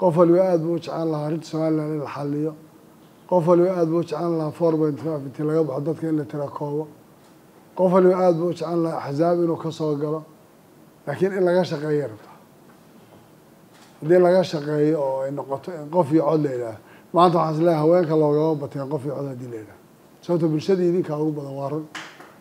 qof waliba aada buu u jeclaan lahaa arrinta somalilan in la xaliyo qof waliba aada buu u jeclaan lahaa four point five intii laga baxo dadka in la tira koobo qof waliba aada buu u jeclaan lahaa axsaab inuu ka soo galo laakiin in laga shaqeeya rabta haddii laga shaqeeyo oo ay noqoto in qof iyo cod la yidhaaha maanta waxaan is leeyahay haweenka loogama bateen qof iyo cod haddii la yidhaha sababto bulshadii idinkaa ugu badan waa run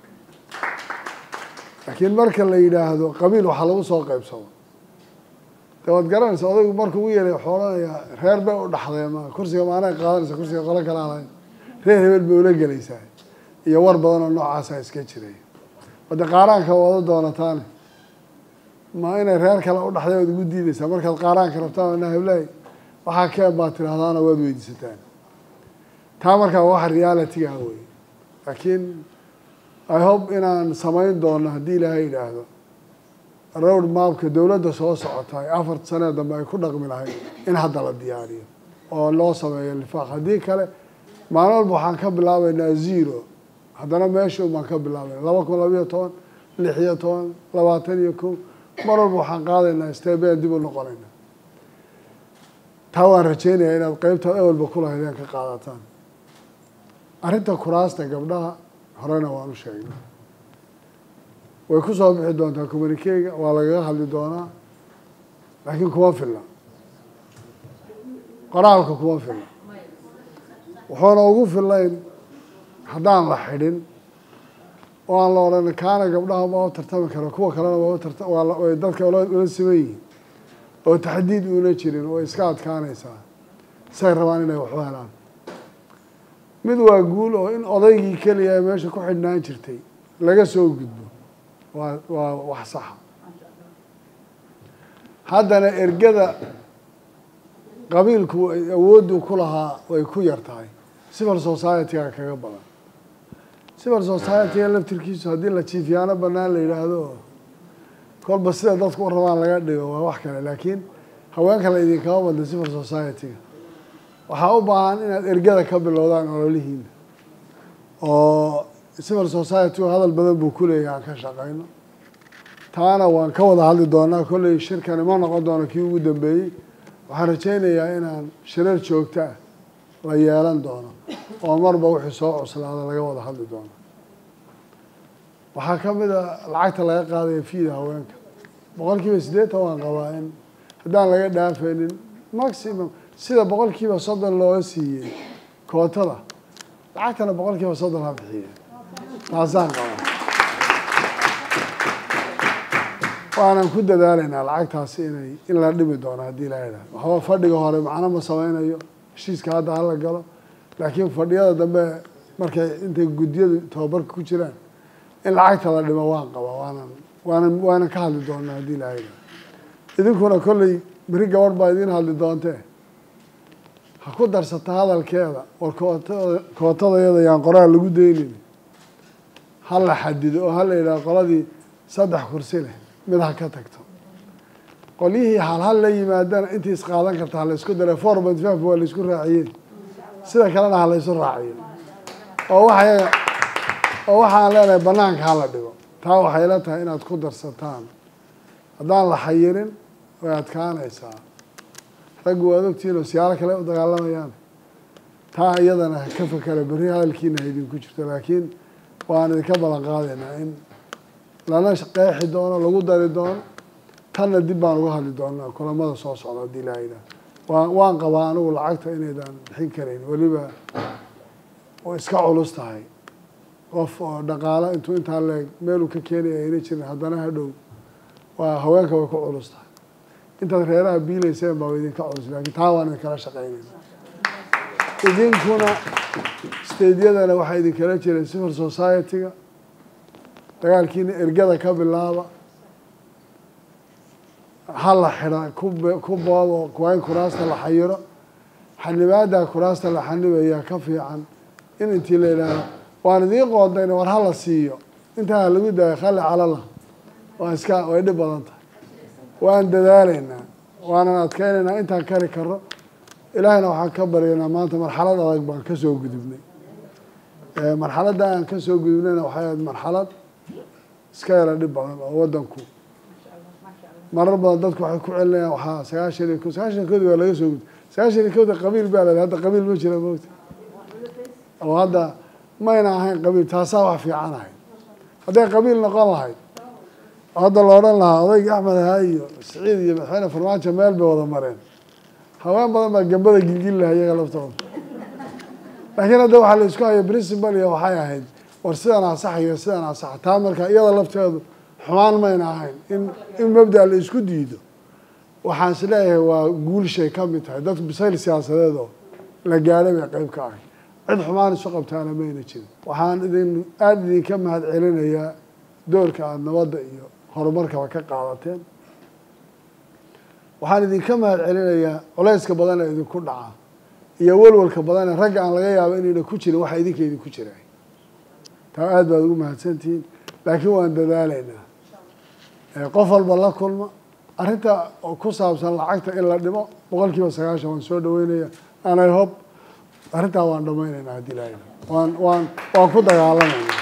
laakiin marka la yidhaahdo qabiil waxaa lagu soo qaybsado de waad garanaysa odaygu markuu ugu yeeray wuxuu odhanayaa reer bay u dhaxdeen ma kursiga maanay qaadanaysa kursiga qolo kale alahayn reer hebel bay ula gelaysaa iyo war badan oo noocaasa iska jiray wade qaaraanka wada doonataane ma inay reer kale u dhaxday waad ugu diideysaa markaad qaaraanka rabtaan na heblahay waxaa keen baad tidhahdaana waad weydiisataan taa markaa wax reality ah wey laakiin i hope inaan samayn doono haddii ilaahay yidhaahdo road mapka dowladda soo socotay afar sanee dambe ay ku dhaqmi lahayd in hadda la diyaariyo oo loo sameeyo lifaaq haddii kale maalin walba waxaan ka bilaabeynaa zero haddana meesha baan ka bilaabayna laba kun labayo toban lix iyo toban labaatan iyo kow mar walba waxaan qaadaynaa steebeen dib u noqonayna taa waan rajeynayaa inaad qeybtaad awalba kulahaydeen ka qaadataan arrinta kuraasta gabdhaha horena waan u sheegnay way ku soo bixi doontaa communikega waa lagaga hadli doonaa laakiin kuma filla qoraalka kuma filla wuxuuna ugu fillayn haddaan la xidhin oo aan la odhan kaana gabdhaha ma u tartami karo kuwa kalena waa utarta way dadka ula siman yihiin oo taxdiid uuna jirin way iska adkaanaysaa say rabaan inay waxu helaan mid waa guul oo in odaygii keliya ee meesha ku xidhnaan jirtay laga soo gudbo waa waa wax saxa haddana ergada qabiilku awooddu ku lahaa way ku yar tahay civil society-ga kaga badan civil society-ga laftirkiisu haddii la jiifyaano banaan la yidhaahdo kolba sida dadku u rabaan laga dhigo waa wax kale laakiin haweenka la idinkama badna civil society-ga waxaa u baahan inaad ergada ka bilowdaan ololihiina oo civil society-gu hadal badan buu ku leeyahay aan ka shaqeyno taana waan ka wada hadli doonaa kolley shirkani ma noqon doono kii ugu dambeeyey waxaan rajeynayaa inaan shirar joogto ah la yeelan doono oo marba wixii soo cuslaada laga wada hadli doono waxaa ka mid a lacagta laga qaadaya fiida haweenka boqol kiiba siddeetan waan qabaa in haddaan laga dhaafaynin maximum sida boqol kiiba soddon looga siiyey kootada lacagtana boqol kiiba soddon ha bixiye taasaan qabaa waanan ku dadaalaynaa lacagtaasi inay in la dhimi doono haddii la yidhahdo waxba fadhiga hore macno ma sameynayo heshiiska hadda hala galo laakiin fadhiyada dambe markay intay guddiyadu tababarka ku jiraan in lacagta la dhimo waan qabaa waanan waanan waanan ka hadli doonaa haddii la yidhahdo idinkuna kolley beri gabadh baa idiin hadli doontee ha ku darsata hadalkeeda war kootada kootadayada yaan qoraal lagu daynin ha la xadido oo ha la yidhaha qoladii saddex kursi leh mid ha ka tagto qolyihii halhal la yimaadana intii isqaadan karta ha la isku dara four point five waa la isku raaciyey sida kalena ha la isu raaciyo oo waxay oo waxaan leenahay banaanka hala dhigo taa waxay la tahay inaad ku darsataan haddaan la xayirin way adkaanaysaa raggu waad ogtihiin oo siyaalo kale u dagaalamayaan taa iyadana ka fakera berri hadalkiina ha idinku jirto laakiin waan idinka ballan qaadaynaa in lana qeexi doono lagu dari doono tanna dib baan uga hadli doonaa kulamada soo socda haddii ilaa yidhaah waan waan qabaa anigu lacagta inaydaan bixin karayn weliba oo iska culus tahay qof oo dhaqaalo intuu intaa leeg meeluu ka keenaya ayna jirin haddana hadhow waa haweenka way ku culus tahay intaad reeraha biilayseen baa idinka culus laakiin taa waan idinkala shaqeynayna idinkuna stadeyadana waxaa idinkala jiray civil society-ga dagaalkiina ergada ka bilaaba ha la xidha ku boobo waa in kuraasta la xayiro xanibaada kuraasta la xanibayaa ka fiican in intii la yidhaaho waan idiin qoodayna war hala siiyo intaa lagu daayo khali calala waa iska way dhib badan tahay waan dadaalaynaa waanan adkeynaynaa intaan kari karo ilaahayna waxaan ka baryaynaa maanta marxalad adag baan ka soo gudubnay marxaladda aan ka soo gudubnayna waxay ahayd marxalad iska yara dhib badan oo waddanku marar badan dadku waxay ku celinayaan waxaa sagaashan iyo ko sagaashan koodi waa laga soo gud sagaashan iyo kowda qabiil baa leedahay hadda qabiil ma jira moogta oo hadda mayna ahayn qabiil taasaa wax fiican ahayd hadday qabiil noqon lahayd hadda la odhan lahaa odayga axmed ahaa iyo siciid iyo madaxweyne farmaajo meel bay wada mareen haween badan baa gambada gilgili lahaa iyaga laftooda laakiin hadda waxaa la isku haya principal iyo waxay ahayd war sidan asax iyo sidan asax taa marka iyada lafteedu xumaan mayna ahayn in in mabda la isku diido waxaan is leeyahay waa guulshay ka mid tahay dadku bisayl siyaasadeed oo la gaadhay bay qeyb ka ahay cid xumaan isu qabtaana mayna jirin waxaan idin aada idinka mahad celinayaa doorka aada nabadda iyo horumarkaba ka qaadateen waxaan idinka mahad celinayaa culayska badan ee idinku dhaca iyo walwalka badan ee ragga aan laga yaabo inayna ku jirin waxa idinka idinku jiray taa aada baad ugu mahadsantihiin laakiin waan dadaalaynaa qof walba la kulma arrinta ku saabsan lacagta in la dhimo boqol kiiba sagaashan waan soo dhaweynaya anay hob arrintaa waan dhamaynaynaa haddii la waan waan waan ku dagaalamayna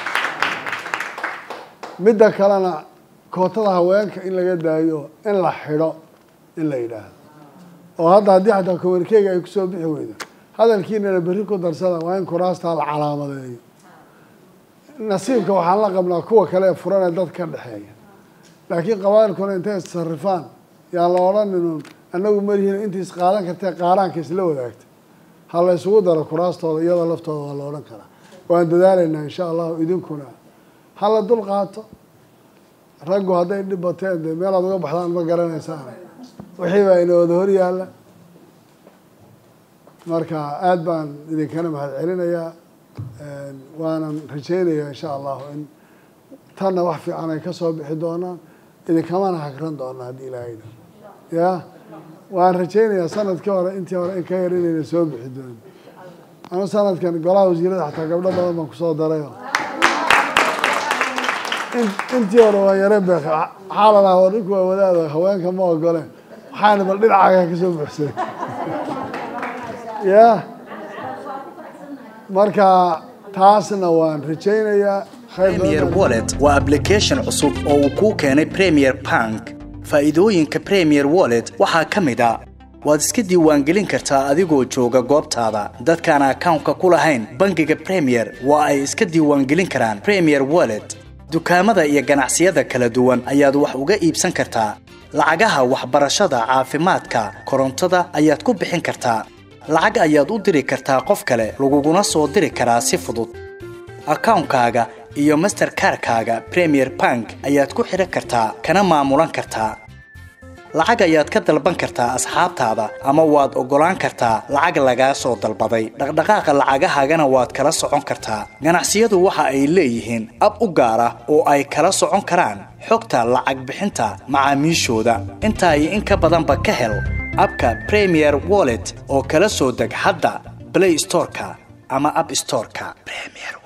midda kalena kootada haweenka in laga daayo in la xidho in la yidhaahdo oo hadda haddii xataa komankeyga ay kusoo bixi weydo hadalkiinana berri ku darsada waa in kuraastaa la calaamadeeyo nasiibka waxaan la qabnaa kuwa kale ee furan ee dad ka dhexeeya laakiin qabailkuna intay issarifaan yaan la odhaninun annagu marihiin intii is qaadan kartee qaaraanka isla wadaagta ha la isugu daro kuraastooda iyadoo laftooda waa la odhan karaa waan dadaalaynaa insha allahu idinkuna ha la dul qaato raggu hadday dhib bateen dee meelaad uga baxdaan ma garanaysaan wixii baa ina wada hor yaalla marka aada baan idinkana mahad celinayaa waanan rajeynayaa insha allahu in tanna wax fiican ay ka soo bixi doonaan idinkamana hagran doonaa haddii ilaahayna ya waan rajeynayaa sanadkii hore intii hore in ka yar inayna soo bixi doonin anu sanadkan golaha wasiirada xataa gabdho badan baan kusoo darayo intii hore waa yare beek waxaa la lahaa war ninku waa wadaada haweenka ma ogoleen waxaana bal dhinacaaga kasoo buxsay ya marka taasna waan rajeynayaa premier wallet waa application cusub oo uu kuu keenay premier bank faa'iidooyinka premier wallet waxaa ka mid a waad iska diiwaangelin kartaa adigoo jooga goobtaada dadkaan akawnka ku lahayn bangiga premier waa ay iska diiwaangelin karaan premier wallet dukaamada iyo ganacsiyada kala duwan ayaad wax uga iibsan kartaa lacagaha waxbarashada caafimaadka korontada ayaad ku bixin kartaa lacag ayaad u diri kartaa qof kale laguguna soo diri karaa si fudud akawnkaaga iyo masterkarkaaga premier bank ayaad ku xidhan kartaa kana maamulan kartaa lacag ayaad ka dalban kartaa asxaabtaada ama waad oggolaan kartaa lacag lagaa soo dalbaday dhaqdhaqaaqa lacagahaagana waad kala socon kartaa ganacsiyadu waxa ay leeyihiin ab u gaar ah oo ay kala socon karaan xogta lacag bixinta macaamiishooda intaa iyo in ka badanba ka hel abka premier wallet oo kala soo deg hadda blay storeka ama ab storeka